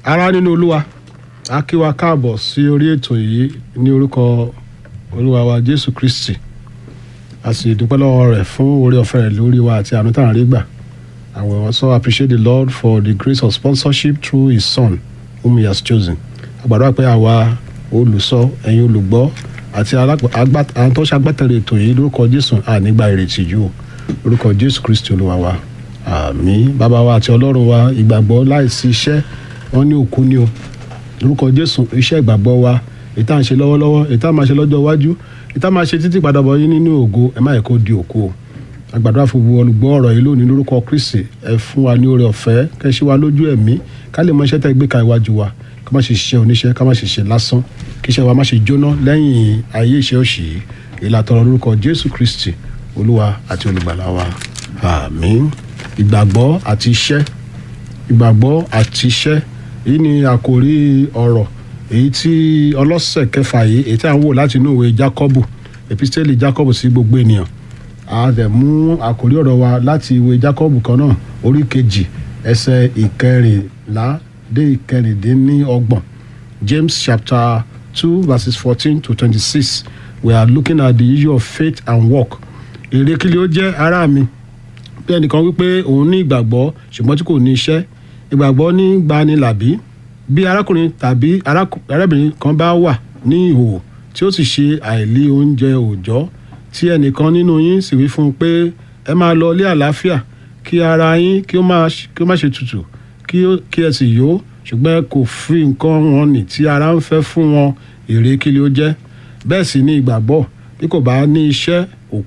ará nínú olúwa a kí wa káàbọ̀ sí orí ètò yìí ní orúkọ olúwa wa jésù kristi a sì dúpẹ́ lọ́wọ́ rẹ̀ fún orí ọ̀fẹ́ rẹ̀ lórí wa àti àánú tààrí gbà and we also appreciate the lord for the grace of sponsorship through his son whom he has chosen àgbàdo pé àwa olùsọ ẹ̀yin olùgbọ́ àti àwọn tó ṣagbátẹrù ètò yìí lórúkọ jésù ànígbà ìrètí jù o lórúkọ jésù kristi olúwa wa àmín bàbá wa àti ọlọ́run wa ìgbàgbọ́ láìsí iṣẹ́ wọn ní òkú ni o lórúkọ jésù iṣẹ́ ìgbàgbọ́ wa èyí tá à ń ṣe lọ́wọ́lọ́wọ́ èyí tá à máa ṣe lọ́jọ́ iwájú èyí tá à máa ṣe títí padàbọ̀ yín nínú ògo ẹ má yẹ kó di òkú o àgbàdo àfọwọ́ olùgbọ́ ọ̀rọ̀ yìí lónìí lórúkọ kristi ẹ fún wa ní oore ọ̀fẹ́ kẹ́ ṣe wa lójú ẹ̀mí ká lè mọ iṣẹ́ tẹ́ gbé ka iwájú wa ká má ṣe ṣiṣẹ́ oníṣẹ́ ká má ṣe ṣe lásán kí iṣẹ́ wa má ṣe jóná lẹ́yìn ayé iṣẹ́ òṣì yìí ìlàtọ̀rọ̀ lórúkọ jésù kristi olúwa àti olùgbàlà wa àmín ìgbàgbọ́ àti iṣẹ́ ìgbàgbọ́ àti iṣẹ́ èyí ni àkòrí ọ̀rọ̀ èyí tí ọlọ́sẹ̀ kẹfà yìí èyí tí à ń wò láti inú ìwé jákọ́bù epistẹ́lì jákọ́bù sí gbogbo ènìyàn a dẹ̀ mú àkòrí ọ̀rọ̀ wa láti ìwé jákọ́bù kan náà orí kejì ẹsẹ̀ ìkẹrìnlá dé ìkẹrìndínlọ́gbọ̀n james chapter two verses fourteen to twenty-six we are looking at the issue of faith and work èrè kí ló jẹ́ ará mi bí ẹnìkan wípé òun ní ìgbàgbọ́ ṣùgbọ́n tí kò ní iṣẹ́ ìgbàgbọ́ ní gbani làbí bí arákùnrin tàbí arábìnrin kan bá wà ní ìhòòhò tí ó sì ṣe àìlí oúnjẹ òòjọ́ tí ẹnìkan nínú yín sì wí fún un pé ẹ máa lọ ilé àlàáfíà kí ara yín kí ó má ṣe tutù kí ẹ sì yó ṣùgbọ́n ẹ kò fi nǹkan wọn nì tí ara ń fẹ́ fún wọn èrè kí ló jẹ́ bẹ́ẹ̀ sì ni ìgbàgbọ́ bí kò bá ní iṣẹ́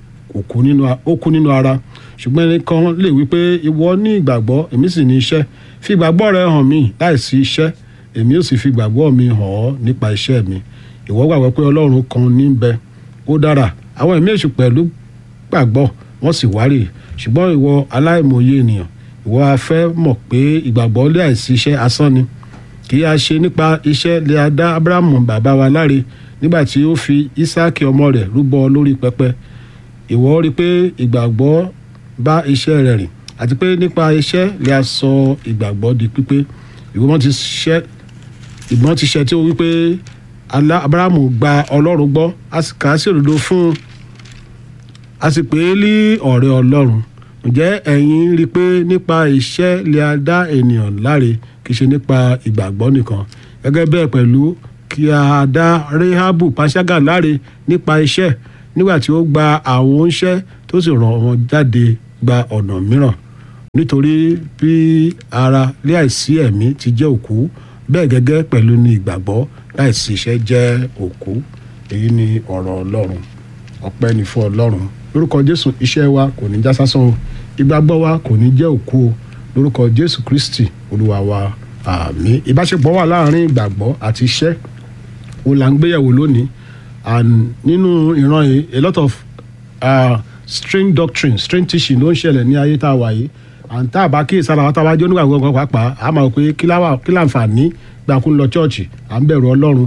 ó kú nínú ara ṣùgbọ́n ẹnìkan lè wí pé ìwọ ní ìgbàgbọ́ èmi sì ní iṣẹ́ fi ìgbàgbọ́ rẹ hàn mí láìsí iṣẹ́ èmi ò sì fi ìgbàgbọ́ mi hàn ọ́ nípa iṣẹ́ mi ìwọ gbàgbọ́ pé ọlọ́run kan ní bẹ ó dára àwọn ẹ̀mí èṣù pẹ̀lú gbàgbọ́ wọ́n sì wárì ṣùgbọ́n ìwọ aláìmọye ènìyàn ìwọ a fẹ́ mọ̀ pé ìgbàgbọ́ láìsí iṣẹ́ asán ni kì í a ṣe nípa iṣẹ́ lè a dá abrahamu bàbá wa láre nígbà tí ó fi isaki ọmọ rẹ̀ rúbọ lórí pẹpẹ ìwọ rí i pé ìgbàgbọ́ bá iṣẹ́ rẹ̀ rìn àti pé nípa iṣẹ́ lè a sọ ìgbàgbọ́ di pípé ìgbọ́n ti ṣẹ́ ìgbọ́n ti ṣẹ́ tí ó wí pé abrahamu gba ọlọ́run gbọ́ a sì kà á sí òdodo fún un a sì pè é ní ọ̀rẹ́ ọlọ́run ǹjẹ́ ẹ̀yin rí i pé nípa iṣẹ́ lè a dá ènìyàn láre kì í ṣe nípa ìgbàgbọ́ nìkan gẹ́gẹ́ bẹ́ẹ̀ pẹ̀lú kí a dá rehabu panṣágà láre nípa iṣẹ́ nígbà tí ó gba àwọn oúnṣẹ́ tó sì ràn wọ́n jáde gba ọ̀nà mìíràn nítorí bí ara láìsí ẹ̀mí ti jẹ́ òkú bẹ́ẹ̀ gẹ́gẹ́ pẹ̀lú ní ìgbàgbọ́ láìsí iṣẹ́ jẹ́ òkú èyí ni ọ̀rọ̀ ọlọ́run ọpẹ́ ni fún ọlọ́run lórúkọ jésù iṣẹ́ wa kò ní já sásán o ìgbàgbọ́ wa kò ní jẹ́ òkú o lórúkọ jésù kristi olúwa wa àmín ìbáṣepọ̀ wà láàrin ìgbàgbọ́ àti iṣẹ́ o là ń gbéyẹ̀wò lónìí and nínú ìran yìí a lot of uh, strange doctrine strange teaching ló ń ṣẹlẹ̀ ní ayé tá a wà yìí and tá a bá kí ìsára wa tá a bá jẹ́ onígbàgbọ́ kan pàápàá a máa pé kí láǹfààní gbàkún lọ chọ́ọ̀chì à ń bẹ̀rù ọlọ́run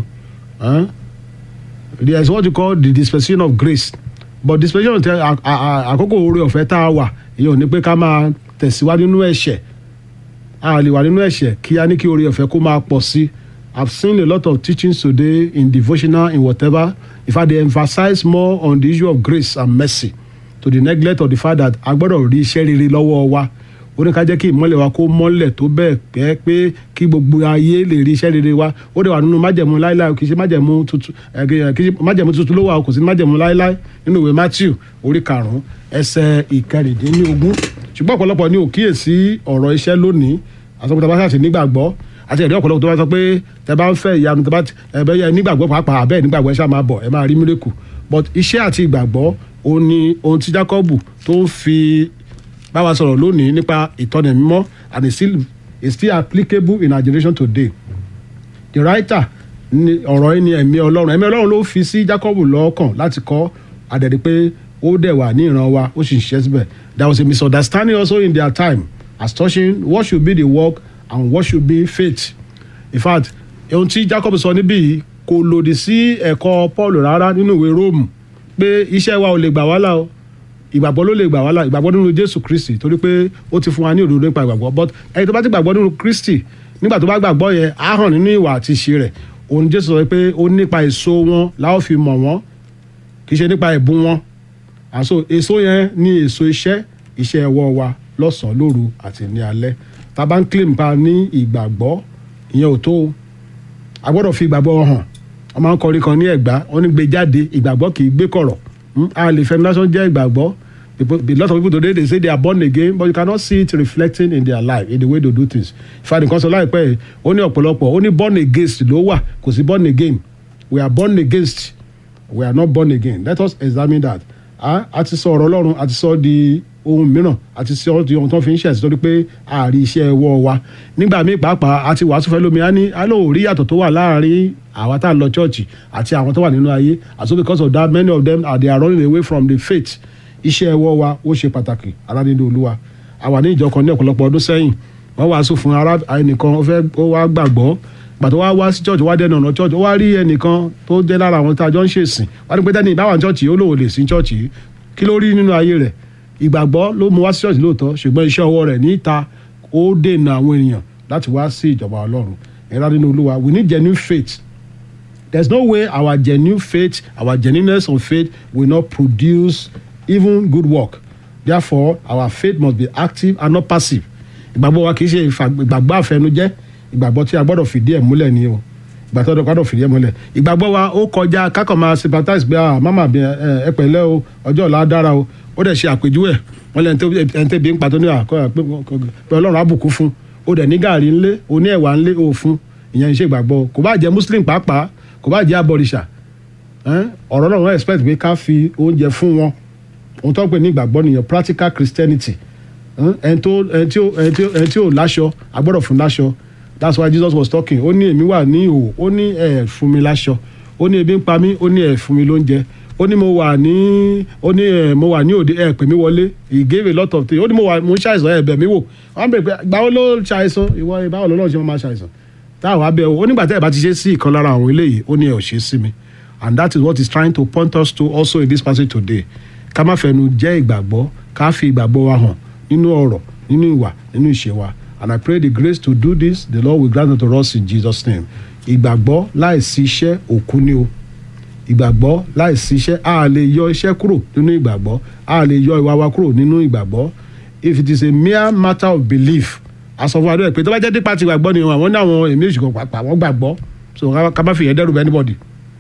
there is what you call the dispensation of grace but dispensation tẹ àkókò oore ọ̀fẹ́ tá a wà èyí ò ní pé ká máa tẹ̀síwájú nínú ẹ̀ṣẹ̀ a lè wà nínú ẹ̀ṣẹ̀ kí a ní kí oore ọ̀fẹ́ kó máa pọ̀ sí I've seen a lot of teachings today in devotional in whatever in fact they emphasize more on the issue of grace and mercy to the neglect of the fact that a gbọ́dọ̀ rí iṣẹ́ rere lọ́wọ́ wa ó ní ká jẹ́ kí ìmọ́lẹ̀ wa kó mọ́lẹ̀ tó bẹ́ẹ̀ pẹ́ pé kí gbogbo ayé lè rí iṣẹ́ rere wa ó dẹ̀ wà nínú májẹ̀mú láíláí kì í ṣe májẹ̀mú tuntun kì í ṣe májẹ̀mú tuntun ló wà kò sí májẹ̀mú láíláí nínú ìwé Matthew orí karùn-ún ẹsẹ̀ ìkẹrìndínlógún ṣùgbọ́n ọ̀pọ̀lọpọ̀ ní òkíyèsí ọ̀rọ̀ iṣẹ́ lónìí àsọpọ̀tà bá ṣàṣì nígbàgbọ́ àti ẹ̀rí ọ̀pọ̀lọpọ̀ tó bá sọ pé tẹ bá ń fẹ́ ìyanu tẹ bá ẹ̀bẹ̀ yẹ nígbàgbọ́ pàápàá àbẹ́ẹ̀ nígbàgbọ́ ẹ ṣáà máa bọ̀ ẹ máa rí mírèkù but iṣẹ́ àti ìgbàgbọ́ òun ni ohun tí Jákọ́bù tó ń fi bá wa sọ̀rọ̀ lónìí nípa ìtọ́ni mímọ́ and it's still it's still applicable in our generation today the writer ni ọ̀rọ̀ yìí ni ẹ̀mí ọlọ́run ẹ̀mí ọlọ́run ló fi sí Jákọ́bù lọ́kàn láti kọ́ àdẹ̀dẹ̀ pé ó dẹ̀ wà ní ìran wa ó sì ń ṣiṣẹ́ síbẹ̀ there was a misunderstanding also in their time as touching what should be the work and what should be faith in fact ohun tí Jacob sọ níbí yìí kò lòdì sí ẹ̀kọ́ Paul rárá nínú ìwé Róòmù pé iṣẹ́ wa ò lè gbà wá là o ìgbàgbọ́ ló lè gbà wá là ìgbàgbọ́ nínú Jésù Kristi torí pé ó ti fún wa ní òdodo nípa ìgbàgbọ́ but ẹni tó bá ti gbàgbọ́ nínú Kristi nígbà tó bá gbàgbọ́ yẹn á hàn nínú ìwà àti ìṣe rẹ̀ òun jésù sọ pé ó nípa èso wọn la ó fi mọ̀ wọ́n kì í ṣe nípa ẹ̀bùn wọn àṣọ èso yẹn ní èso iṣẹ́ iṣẹ́ ẹwọ́ wa lọ́sàn-án lóru àti ní alẹ́ tá a bá ń claim pa ní ìgbàgbọ́ ìyẹn ò tó o a gbọ́dọ̀ fi ìgbàgbọ́ hàn wọ́n máa ń kọrin kan ní ẹ̀gbá wọ́n ní gbé jáde ìgbàgbọ́ kì í gbé kọ̀rọ̀ Hmm, a lè fẹ́ lásán jẹ́ ìgbàgbọ́ People- a lot of people today they say they are born again but you cannot see it reflecting in their life in the way they do things ìfàdí kan sọ láìpẹ́ yìí, ó ní ọ̀pọ̀lọpọ̀ ó ní born against ló wà kò sí born again we are born against we are not born again let us examine that a a ti sọ ọ̀rọ̀ ọlọ́run a ti sọ di ohun mìíràn a ti sọ di ohun tó fi ń ṣẹ̀sì torí pé àárí iṣẹ́ ẹwọ́ wa nígbà míì pàápàá a ti wàásù fẹ́ lómi a ní a lóò rí yàtọ̀ tó wà láàrin àwa tá à ń lọ chọ́ọ̀chì àti àwọn tó wà nínú ayé and so because of that many of them are they are running away from the faith iṣẹ́ ẹwọ́ wa ó ṣe pàtàkì ara nínú olúwa a wà ní ìjọ kan ní ọ̀pọ̀lọpọ̀ ọdún sẹ́yìn wọ́n wàásù fún ara ẹnìkan ó fẹ́ ó wá gbàgbọ́ gbàtọ́ wá wá sí church wá dẹnu ọ̀nà church ó wá rí ẹnìkan tó jẹ́ lára àwọn tá a jọ ń ṣèsìn wá ní pé tẹ́ni ìbáwá church yìí ó lòun ò lè sí church yìí kí ló rí nínú ayé rẹ̀ ìgbàgbọ́ ló mú wá sí church lóòótọ́ ṣùgbọ́n iṣẹ́ ọwọ́ rẹ̀ níta ó dènà àwọn èèyàn láti wá sí ìjọba ọlọ́run ẹ̀rọ nínú olúwa we need genuine faith there's no way our genuine faith our genuineness of faith will not produce even good work therefore our faith must be active and not passive ìgbàgbọ́ wa kì í ṣe ìfà- ìgbàgbọ́ àfẹnujẹ́ ìgbàgbọ́ tí a gbọ́dọ̀ fìdí ẹ̀ múlẹ̀ ni o ìgbà tó gbọ́dọ̀ fìdí ẹ̀ múlẹ̀ ìgbàgbọ́ wa ó kọjá kákan máa sympathize pé ah mama bí ẹ ẹ pẹ̀lẹ́ o ọjọ́ ọ̀la á dára o ó dẹ̀ ṣe àpèjúwe ẹ̀ wọ́n lẹ́ni tó ẹni tẹ́bi ń pàtó ní àkọ́ pé pé ọlọ́run á bùkún fún ó dẹ̀ ní gàrí ńlé ó ní ẹ̀wà ńlé ó fún ìyẹn ń ṣe ìgbàgbọ́ kò bá jẹ́ muslim pàápàá kò bá jẹ́ abọ̀rìṣà ẹ́n, ọ̀rọ̀ náà wọ́n expect pé ká fi oúnjẹ fún wọn ohun tó ń pè ní ìgbàgbọ́ nìyẹn practical christianity ẹ́n, ẹni tó ẹni tí ó ẹni tí ó ẹni tí ò láṣọ a gbọ́dọ̀ fún láṣọ that's why jesus was talking ó ní èmi wà ní ìhò ó ní ẹ fún mi láṣọ ó ní ebi ń pa mí ó ní ẹ fún mi lóúnjẹ ó ní mo wà ní ó ní ẹ mo wà ní òde ẹ pè mí wọlé he gave a lot of things ó ní mo wà mo ń ṣàìsàn ẹ bẹ̀ mí wò wọ́n bẹ̀rẹ̀ pé gbàwo ló ṣàìsàn ìwọ báwo lọ́lọ́run ṣe máa ṣàìsàn táwọn abẹ́ o nígbà tẹ́ ẹ bá ti ṣe sí ìkan lára àwọn eléyìí ó ní ẹ ò ṣe sí mi and that is what he's trying to point us to also in this passage today ká má fẹnu jẹ́ ìgbàgbọ́ ká fi ìgbàgbọ́ wa hàn nínú ọ̀rọ̀ nínú ìwà nínú ìṣe wa and I pray the grace to do this the Lord will grant it to us in Jesus name ìgbàgbọ́ láìsí iṣẹ́ òkú ni o ìgbàgbọ́ láìsí iṣẹ́ a lè yọ iṣẹ́ kúrò nínú ìgbàgbọ́ a lè yọ ìwà wa kúrò nínú ìgbàgbọ́ if it is a mere matter of belief asọ̀fún adúlẹ̀ pé tó bá jẹ́ dípa ti gbàgbọ́ ni àwọn ní àwọn èmi ìṣùkọ̀ pàpà wọ́n gbàgbọ́ so ká ká má fi yẹn dẹ́rù bẹ́ anybody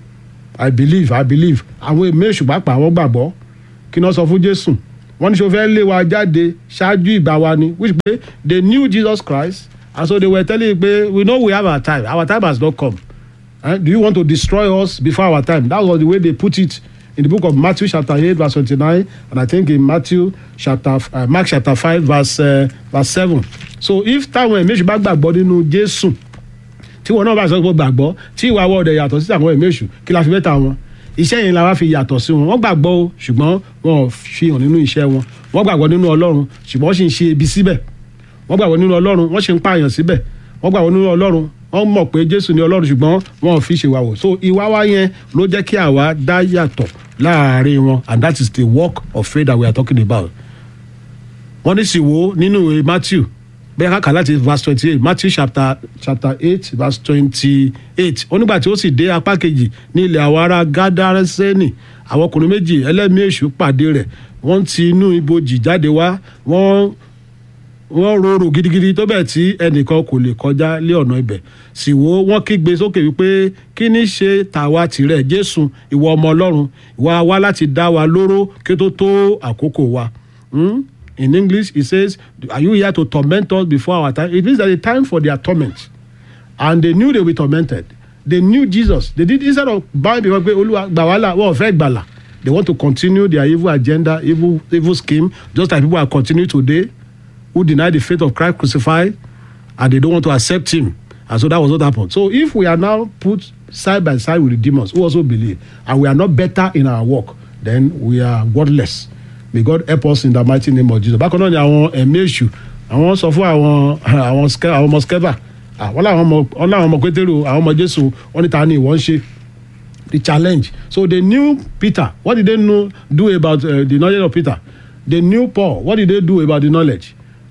i believe i believe àwọn èmi èṣù pàpà wọ́n gbàgbọ́ kí ni wọ́n sọ fún jésù wọ́n ní sọ fẹ́ lé wa jáde ṣáájú ìgbà wa ni which pé they knew jesus christ and so they were telling you pé we know we have our time our time has not come eh? do you want to destroy us before our time that was the way they put it in the book of matthew chapter eight verse twenty-nine and i think in matthew chapter uh, mark chapter five verse uh, verse seven so if táwọn ẹ̀mí èṣù bá gbàgbọ́ nínú jésù tí wọn náà bá sọ pé gbàgbọ́ tí ìwà wọ́ọ̀dẹ̀ yàtọ̀ sí àwọn ẹ̀mí èṣù kí la fi bẹ́ta wọn iṣẹ́ yẹn la wá fi yàtọ̀ sí wọn wọ́n gbàgbọ́ o ṣùgbọ́n wọn ò fi hàn nínú iṣẹ́ wọn wọ́n gbàgbọ́ nínú ọlọ́run ṣùgbọ́n wọ́n sì ń ṣe ibi síbẹ̀ wọ́n gbàgbọ́ nínú ọlọ́run wọ́n sì ń pààyàn síbẹ̀ wọ́n gbàgbọ́ nínú ọlọ́run wọ́n mọ̀ pé jésù ni ọlọ́run ṣùgbọ́n wọn ò fi ṣèwà wò so ìwà wa yẹn ló jẹ́ kí àwa dá yàtọ̀ láàárín wọn and that is the work of faith that we are talking about wọ́n ní sì wo nínú ìwé matthew bẹ́ẹ̀ ká kà láti verse twenty eight matthew chapter chapter eight verse twenty eight onígbà tí ó sì dé apá kejì ní ilẹ̀ àwọn ará gádárẹ́sẹ́nì àwọn ọkùnrin méjì ẹlẹ́mìí èṣù pàdé rẹ̀ wọ́n ti inú ibojì jáde wá wọ́n wọ́n rorò gidigidi tó bẹ́ẹ̀ tí ẹnìkan kò lè kọjá lé ọ̀nà ibẹ̀ sì wo wọ́n kígbe sókè wípé kí ní ṣe tàwa tìrẹ jésù ìwọ ọmọ ọlọ́run ìwà wá láti dá wa lóró kí ó tó tó àkókò wa. Hmm? In English, it says, Are you here to torment us before our time? It means that the time for their torment. And they knew they were tormented. They knew Jesus. They did instead of bowing before pé Olúwa gbà wá là wọ́n fẹ́ gbàlà. They want to continue their evil agenda, evil, evil scheme, just like people are continuing today who deny the faith of Christ crucified and they don't want to accept him. And so that was what happened. So if we are now put side by side with the demons who also believe and we are not better in our work, then we are worthless. May God help us in the mighty name of Jesus. Bákan náà ni àwọn ẹ̀mí èṣù àwọn sọ fún àwọn àwọn ske- àwọn ọmọ skeva àwọn làwọn ọmọ wọn làwọn ọmọ pétérù àwọn ọmọ jésù wọn ní ta ni ìwọ ń ṣe the challenge so they knew peter what did they know do about uh, the knowledge of peter they knew paul what did they do about the knowledge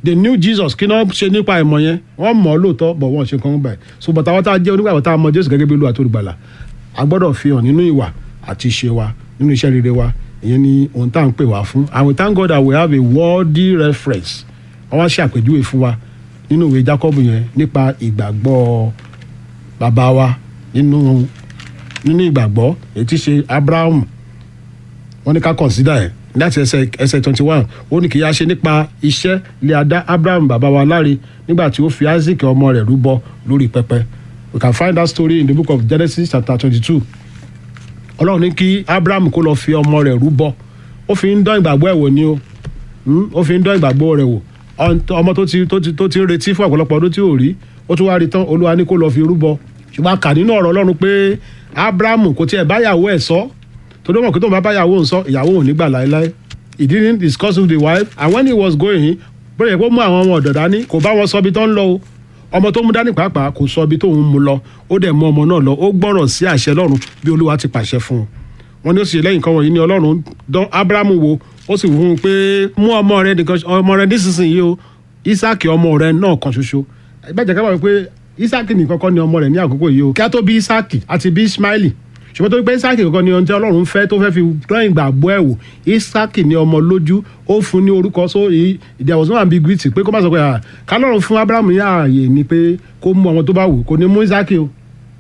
they knew jesus kí náà ṣe nípa ìmọ̀ yẹn wọ́n mọ̀ ọ́ lóòótọ́ bọ̀ wọ́n ṣe kàn báyìí so bàtà wọn tá a jẹ́ onígbàgbọ́ tá a mọ jésù gẹ́gẹ́ bí olúwa tó gbàlà a gbọ́dọ̀ fi hàn nínú ìwà àti ìṣe wa nínú iṣẹ́ rere wa ìyẹn ni ohun tá à ń pè wá fún and we thank God that we have a worthy reference wọ́n wá ṣe àpèjúwe fún wa nínú ìwé Jacob yẹn nípa ìgbàgbọ́ bàbá wa nínú nínú ìgbàgbọ́ èyí tí ṣe Abraham wọ́n ní ká consider ẹ̀ láti ẹsẹ̀ ẹsẹ̀ twenty one ó ní kì í yá ṣe nípa iṣẹ́ ilé adá Abraham bàbá wa láre nígbà tí ó fi Isaac ọmọ rẹ̀ rúbọ lórí pẹpẹ we can find that story in the book of Genesis chapter twenty two ọlọ́run ní kí abraham kó lọ fi ọmọ rẹ̀ rúbọ ó fi ń dán ìgbàgbọ́ ẹ̀ wò ni o ó fi ń dán ìgbàgbọ́ rẹ̀ wò ọmọ tó ti tó ti tó ti ń retí fún ọ̀pọ̀lọpọ̀ ọdún tí ò rí ó tún wá rí tán olúwa ní kó lọ fi rúbọ ṣùgbọ́n a kà nínú ọ̀rọ̀ ọlọ́run pé abraham kò tiẹ̀ báyàwó ẹ̀ sọ torí wọn kò tó ń bá báyàwó ń sọ ìyàwó ò ní gbà láéláé he didn't discuss with the wife and when he was going bóyá kó mú àwọn ọmọ ọ̀dọ̀ dání kò bá wọn sọ ibi tó ń lọ o ọmọ tó mú dání pàápàá kò sọ ibi tó ń mú lọ ó dẹ̀ mú ọmọ náà lọ ó gbọ́rọ̀ sí àṣẹ ọlọ́run bí olúwa ti pàṣẹ fún un wọn ní ó sì lẹ́yìn kan wọ̀nyí ni ọlọ́run dán abrahamu wo ó sì fún un pé mú ọmọ rẹ nìkan ọmọ rẹ nísinsìnyí o isaki ọmọ rẹ náà kan ṣoṣo ìbàjẹ́ ká wà pé isaki nìkan kọ́ ni ọmọ rẹ ní àkókò yìí o kí á tó bí isaki àti bí ismaili ṣùgbọ́n tó pé isaki kankan ni ohun tí ọlọ́run fẹ́ tó fẹ́ fi dán ìgbàgbọ́ ẹ̀ wò isaki ni ọmọ lójú ó fún ní orúkọ so there was no ambiguity pé kó má sọ pé kálọ́run fún abrahamu ní ààyè ni pé kó mú ọmọ tó bá wù kó ní mú isaki o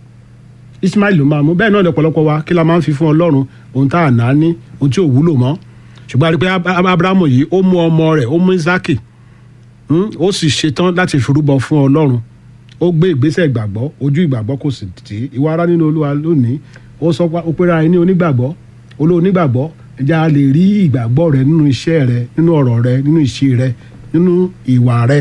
ismail ló máa mú bẹ́ẹ̀ náà lọ́pọ̀lọpọ̀ wa kí la máa ń fi fún ọlọ́run ohun tá à ná ní ohun tí ò wúlò mọ́ ṣùgbọ́n a rí pé abrahamu yìí ó mú ọmọ rẹ̀ ó mú isaki ó sì ṣetán láti firúbọ fún ọlọ́run ó gbé ìgbésẹ̀ ìgbàgbọ́ ojú ìgbàgbọ́ kò sì tì í ìwà ara nínú olúwa lónìí ó sọ pé ó pera ẹni onígbàgbọ́ olóò onígbàgbọ́ ẹja a lè rí ìgbàgbọ́ rẹ nínú iṣẹ́ rẹ nínú ọ̀rọ̀ rẹ nínú ìṣe rẹ nínú ìwà rẹ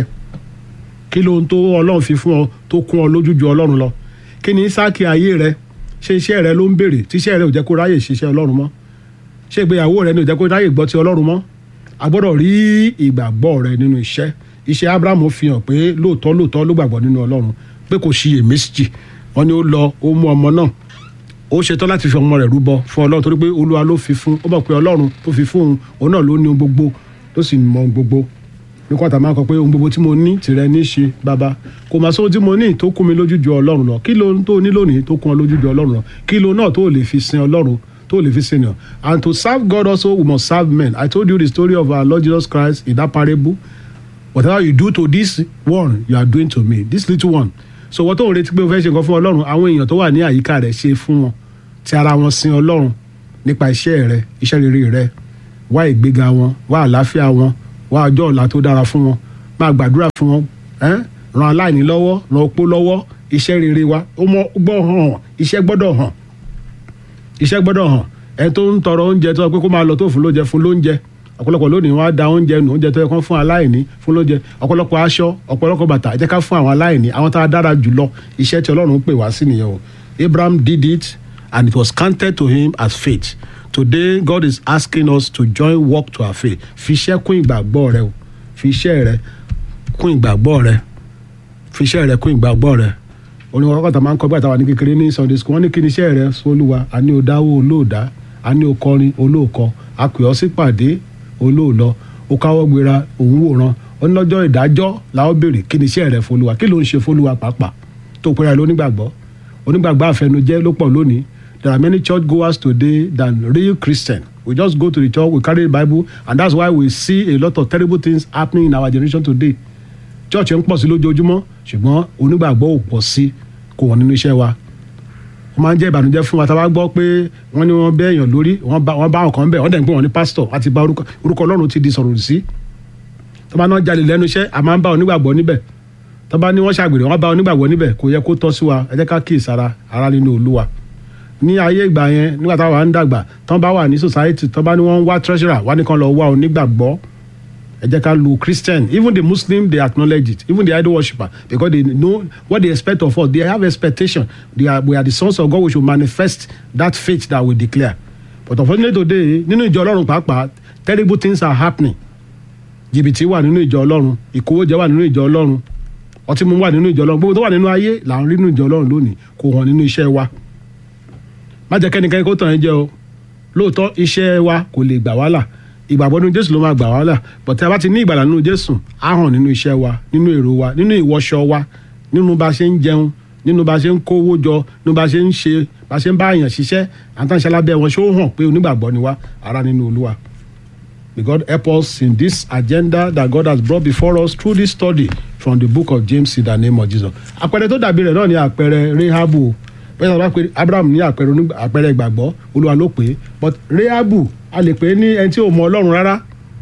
kí ló ń tó ọlọ́run fi fún ọ tó kún ọ lójú ju ọlọ́run lọ kí ni sáàkì ayé rẹ ṣé iṣẹ́ rẹ ló ń béèrè tí iṣẹ́ rẹ ò jẹ́ kó ráyè ṣiṣẹ́ ọlọ́run mọ́ ṣé ìgbéyàwó rẹ ni ò jẹ́ kó ráyè gbọ́ ti ọlọ́run mọ́ a gbọ́dọ̀ rí ìgbàgbọ́ rẹ nínú iṣẹ́ iṣẹ́ abrahamu fi hàn pé lóòótọ́ lóòótọ́ ló gbàgbọ́ nínú ọlọ́run pé kò ṣiyèméjì wọn ni ó lọ ó mú ọmọ náà ó ṣetán láti fi ọmọ rẹ̀ rúbọ fún ọlọ́run torí pé olúwa ló fi fún ó mọ̀ pé ọlọ́run tó fi fún òun òun náà ló ní ohun gbogbo tó sì mọ ohun gbogbo ní kọ́ńtà máa ń kọ pé ohun gbogbo tí mo ní tìrẹ ní í ṣe bàbá kò máa sóhun tí mo ní tó kún mi lójú ju ọlọ́run lọ kí ló tó ní lónìí tó kún ọ lójú ju ọlọ́run lọ kí ló náà tó lè fi sin ọlọ́run tó lè fi sin yàn and to serve God also we must serve men I told you the story of our Lord Jesus Christ in that parable whatever you do to this one you are doing to me this little one so wọ́n tó ń retí pé o fẹ́ ṣe nǹkan fún ọlọ́run àwọn èèyàn tó wà ní àyíká rẹ̀ ṣe fún wọn ti ara wọn sin ọlọ́run nípa iṣẹ́ rẹ iṣẹ́ rere rẹ wá ìgbéga wọn wá àlàáfíà wọn wá ọjọ́ ọ̀la tó dára fún wọn máa gbàdúrà fún wọn ran aláìní lọ́wọ́ ran opó lọ́wọ́ iṣẹ́ rere wa ó mọ gbọ́ hàn iṣẹ́ gbọ́dọ̀ hàn iṣẹ́ gbọ́dọ̀ hàn ẹ tó ń tọrọ oúnjẹ tó pé kó máa lọ tó fún lóúnjẹ fún lóúnjẹ ọ̀pọ̀lọpọ̀ lónìí wọ́n á da oúnjẹ nù oúnjẹ tó yẹ kán fún aláìní fún lóúnjẹ ọ̀pọ̀lọpọ̀ aṣọ ọ̀pọ̀lọpọ̀ bàtà ẹ jẹ́ ká fún àwọn aláìní àwọn tá a dára jùlọ iṣẹ́ tí ọlọ́run pè wá sí nìyẹn o Abraham did it and it was counted to him as faith today God is asking us to join work to our faith fi iṣẹ́ kún ìgbàgbọ́ rẹ o fi iṣẹ́ rẹ kún ìgbàgbọ́ rẹ fi iṣẹ́ rẹ kún ìgbàgbọ́ rẹ orin wọn kọ́kọ́ tá máa ń kọ́ gbàtà wà ní kékeré ní Sunday school wọ́n ní kí ni iṣẹ́ rẹ sólúwa àní o dáwó olóòdá àní o kọrin olóòkọ àpè ọ́ sípàdé olóòlọ ó káwọ́ gbéra òun wòran onílọ́jọ́ ìdájọ́ làwọn béèrè kí ni iṣẹ́ rẹ fọlùwà kí ló ń ṣe fọlùwà pàápàá tó pẹ́ra lónígbàgbọ́ onígbàgbọ́ àfẹnujẹ́ ló pọ̀ lónìí there are many church goers today than real Christian we just go to the church we carry the Bible and that's why we see a lot of terrible things happening in our generation today church ń pọ̀ sí lójoojúmọ́ ṣùgbọ́n onígbàgbọ́ ò pọ̀ sí kò wọ́n nínú iṣẹ́ wa wọ́n máa ń jẹ́ ìbànújẹ́ fún wa tá a bá gbọ́ pé wọ́n ní wọ́n bẹ́ èèyàn lórí wọ́n bá wọ́n bá àwọn kan bẹ̀ wọ́n dẹ̀ ń pè wọ́n ní pásítọ̀ àti bá orúkọ ọlọ́run ti di sọ̀rọ̀ sí tó bá náà jalè lẹ́nu iṣẹ́ a máa ń bá onígbàgbọ́ níbẹ̀ tó bá ní wọ́n ṣàgbèrè wọ́n bá onígbàgbọ́ níbẹ̀ kò yẹ kó tọ́ sí wa ẹ jẹ́ ká kí ìsara ara nínú olúwa ní ayé ìgbà yẹn nígbà táwa ń dàgbà tán bá wà ní society tán bá ní wọ́n ń wá treasurer wá ní kan lọ wá onígbàgbọ́ ẹ jẹ́ ká lu christian even the muslim they acknowledge it even the idol worshipper because they know what they expect of us they have expectation they are we are the sons of God we should manifest that faith that we declare but unfortunately today nínú ìjọ ọlọ́run pàápàá terrible things are happening jìbìtì wà nínú ìjọ ọlọ́run ìkówójẹ wà nínú ìjọ ọlọ́run ọtí mímu wà nínú ìjọ ọlọ́run gbogbo tó wà nínú ayé là ń rí nínú ìjọ ọlọ́run lónìí kò hàn nínú iṣẹ́ wa má jẹ́ kẹ́nikẹ́ni kó tàn ẹ́ jẹ o lóòótọ́ iṣẹ́ wa kò lè gbà wá là ìgbàgbọ́ nínú jésù ló máa gbà wá là but tí a bá ti ní ìgbàlà nínú jésù á hàn nínú iṣẹ́ wa nínú èrò wa nínú ìwọṣọ wa nínú bá a ṣe ń jẹun nínú bá a ṣe ń kówó jọ nínú bá a ṣe ń ṣe bá a ṣe ń bá èèyàn ṣiṣẹ́ àtàǹṣe alábẹ́ wọn ṣé ó hàn pé onígbàgbọ́ ni wá ara nínú olúwa May God help us in this agenda that God has brought before us through this study from the book of James in the name of Jesus. Àpẹẹrẹ tó dàbí rẹ̀ náà ni àpẹẹrẹ Rehabu. Bẹ́ẹ̀ ni wọ́n pe Abraham ní àpẹẹrẹ onígbà- àpẹẹrẹ ìgbàgbọ́ Olúwa ló pè é. But Rehabu a lè pè é ní ẹni tí ò mọ Ọlọ́run rárá.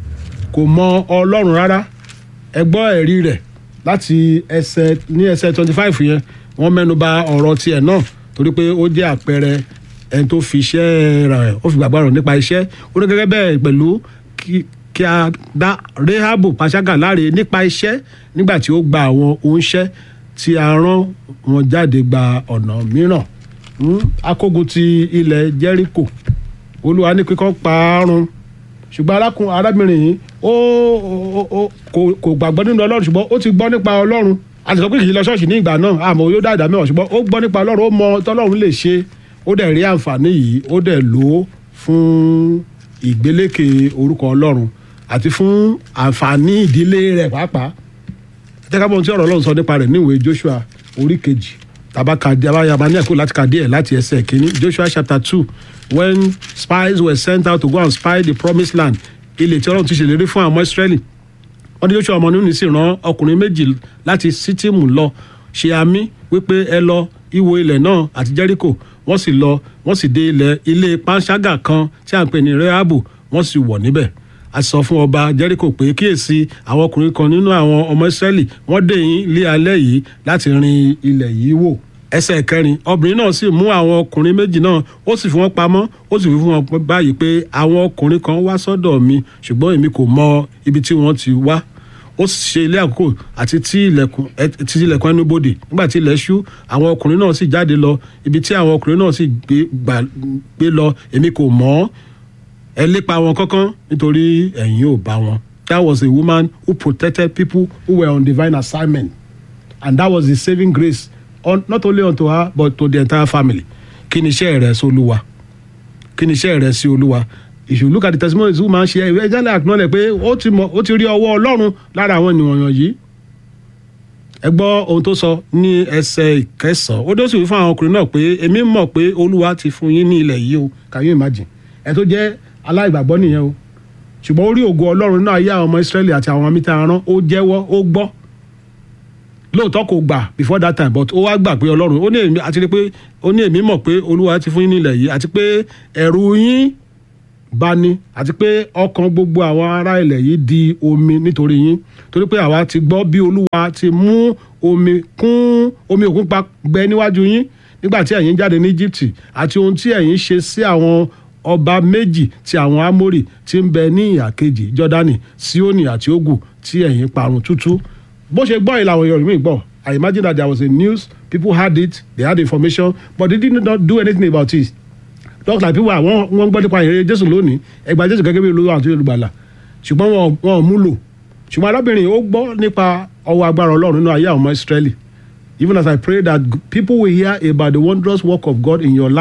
Kò mọ Ọlọ́run rárá. Ẹ gbọ́ ẹ̀rí rẹ̀ láti ẹsẹ̀ ní ẹsẹ̀ twenty five yẹn. Wọ́n mẹ́nu bà ọ̀rọ̀ tiẹ̀ náà torí pé ó jẹ́ àpẹẹrẹ ẹni tó fi iṣẹ́ rẹ̀ ó fi gbàgbọ́ rẹ̀ nípa iṣẹ́. Ó ní gẹ́gẹ́ bẹ́ẹ̀ pẹ̀lú kí kí a dá rehabu pàṣágà láre nípa iṣẹ́ nígbà tí ó gba àwọn oúnṣẹ́ tí a rán wọn jáde gba ọ̀nà mìíràn Hmm, akógun ti ilẹ̀ jẹ́ríkò olúwa ní kíkọ́ parun ṣùgbọ́n arákùn arábìnrin yìí ó ó- ó- kò kò gbàgbọ́ nínú ọlọ́run ṣùgbọ́n ó ti gbọ́ nípa ọlọ́run a ti sọ pé kì í lọ ṣọ́ọ̀ṣì ní ìgbà náà àmọ́ yóò dá ìdá mẹ́wàá ṣùgbọ́n ó gbọ́ nípa ọlọ́run ó mọ tọ́lọ́run lè ṣe ó dẹ̀ rí àǹfààní yìí ó dẹ̀ lò ó fún ìgbélékè orúkọ ọlọ́run àti fún àǹfààní ìdílé rẹ̀ pàápàá tẹ́kábọ̀n tí ọ̀rọ̀ ọlọ́run sọ nípa rẹ̀ níwèé joshua orí kejì tabaka abayaba ní ẹ̀kọ́ láti ka díẹ̀ láti ẹsẹ̀ kínní joshua chapter two when spies were sent out to go and spy the promised land ilẹ̀ tí ọlọ́run ti ṣèlérí fún àwọn israẹli wọ́n ní joshua ọmọ nínú sì rán ọkùnrin méjì láti sítìmù lọ ṣe àmì wípé ẹ lọ ìwò ilẹ̀ náà àti jẹ́ríkò wọ́n sì lọ wọ́n sì dé ilẹ̀ ilé panṣágà kan tí à ń pè ní rehabu wọ́n sì wọ̀ níbẹ̀ a sọ fún ọba jẹ́ríkò pé kíyèsí àwọn ọkùnrin kan nínú àwọn ọmọ ìsírẹ́lì wọ́n dé yín lé alẹ́ yìí láti rin ilẹ̀ yìí wò ẹsẹ̀ kẹrin obìnrin náà sì mú àwọn ọkùnrin méjì náà ó sì fi wọ́n pamọ́ ó sì fi fún wọn báyìí pé àwọn ọkùnrin kan wá sọ́dọ̀ mi ṣùgbọ́n èmi kò mọ ibi tí wọ́n ti wá ó sì ṣe ilé àkókò àti tí ilẹ̀kùn ẹ- ti ilẹ̀kùn ẹnu bodè nígbà tí ilẹ̀ ṣú àwọn ọkùnrin náà sì jáde lọ ibi tí àwọn ọkùnrin náà sì gbé gbà- gbé lọ èmi kò mọ̀ ọ́ ẹ lépa wọn kankan nítorí ẹ̀yin ò bá wọn. that was a woman who protected people who were on divine assignment and that was the saving grace on, not only unto her but to the entire family. kí ni iṣẹ́ rẹ̀ sí olúwa kí ni iṣẹ́ rẹ̀ sí olúwa if you look at the testimonies who máa ń ṣe ẹ jẹ́ lè acknowledge pé ó ti mọ ó ti rí ọwọ́ ọlọ́run lára àwọn ènìyàn yìí ẹ gbọ́ ohun tó sọ ní ẹsẹ̀ ìkẹsàn-án ó dé sì wí fún àwọn ọkùnrin náà pé èmi mọ̀ pé olúwa ti fún yín ní ilẹ̀ yìí o can you imagine ẹ tó jẹ́ aláìgbàgbọ́ nìyẹn o ṣùgbọ́n ó rí ògo ọlọ́run náà yá àwọn ọmọ israẹli àti àwọn amíta arán ó jẹ́wọ́ ó gbọ́ lóòótọ́ kò gbà before that time but ó wá gbà pé ọlọ́run ó ní èmi àti pé ó ní èmi mọ̀ pé olúwa ti fún yín ní ilẹ̀ yìí àti pé ẹ̀rù yín bá ní àti pé ọkàn gbogbo àwọn ará ilẹ̀ yìí di omi nítorí yín torí pé àwa ti gbọ́ bí olúwa ti mú omi kún omi òkun pa gbẹ níwájú yín nígbà tí ẹ̀yin jáde ní Egypt àti ohun tí ẹ̀yin ṣe sí àwọn ọba méjì ti àwọn Ámórì tí ń bẹ ní ìhà kejì Jọ́dánì Síónì àti Ógù tí ẹ̀yin parun tútú bó ṣe gbọ́ ìlànà Yorùbá gbọ́ I imagine that there was a news people had it they had information but they did not do anything about it just like people àwọn wọn gbọ́ nípa ìrere jésù lónìí ẹgbàá jésù gẹ́gẹ́ bí olúwa àti olùgbàlà ṣùgbọ́n wọn wọn ò mú lò ṣùgbọ́n arábìnrin ó gbọ́ nípa ọwọ́ agbára ọlọ́run nínú ayé àwọn ọmọ ìsírẹ́lì even as I pray that people will hear about the wondrous work of God in your life.